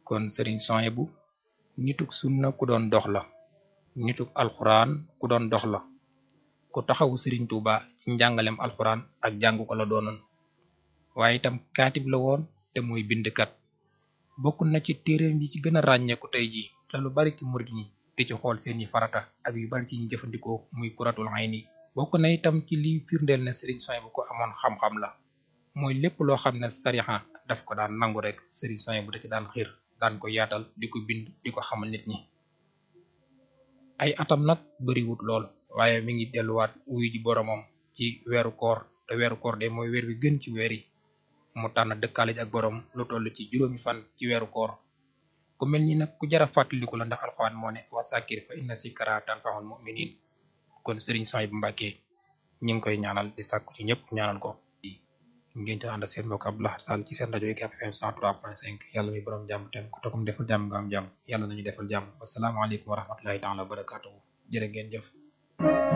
kon sëriñ Sohaybu nituk sunna ku doon dox la nituk alxuraan ku doon dox la ku taxawu sëriñ Tuuba ci njàngalem alxuraan ak jàng ko la doonoon waaye itam kaatib la woon te muy bindkat bokk na ci téereem yi ci gën a ràññeeku tey jii te lu bari ci murid ñi di ci xool seeni farata ak yu bari ci ñu jëfandikoo muy kuratul ayni bokk na itam ci liy firndeel ne sëriñ Sohaybu ko amoon xam-xam la mooy lépp loo xam ne sarixa daf ko daan nangu rek sëriñ Sohaybu da ci daan xiir daan ko yaatal di ko bind di ko xamal nit ñi ay atam nag bariwut lool waaye mi ngi delluwaat wuyu ji boromam ci weeru koor te weeru koor de mooy weer wi gën ci weer yi mu tànn dëkkaale ji ak borom lu toll ci juróomi fan ci weeru koor ku mel ni nag ku jara fàttaliku la ndax alxuraan moo ne wasakir fa inna sikra tanfa'ul mu'minin kon sëriñ Sohaybu Mbàkke ñi ngi koy ñaanal di sàkku ci ñëpp ñaanal ko ngeen ci ànd ak seen mbokk Abdoulaye Sall ci seen rajo UCAB FM 103.5 yàlla mi borom jàmm tem ku tokum defal jàmm nga am jàmm yàlla nañu defal jàmm wasalaamaaleykum wa rahmatullahi taala wa barakatuhu jërë ngeen jëf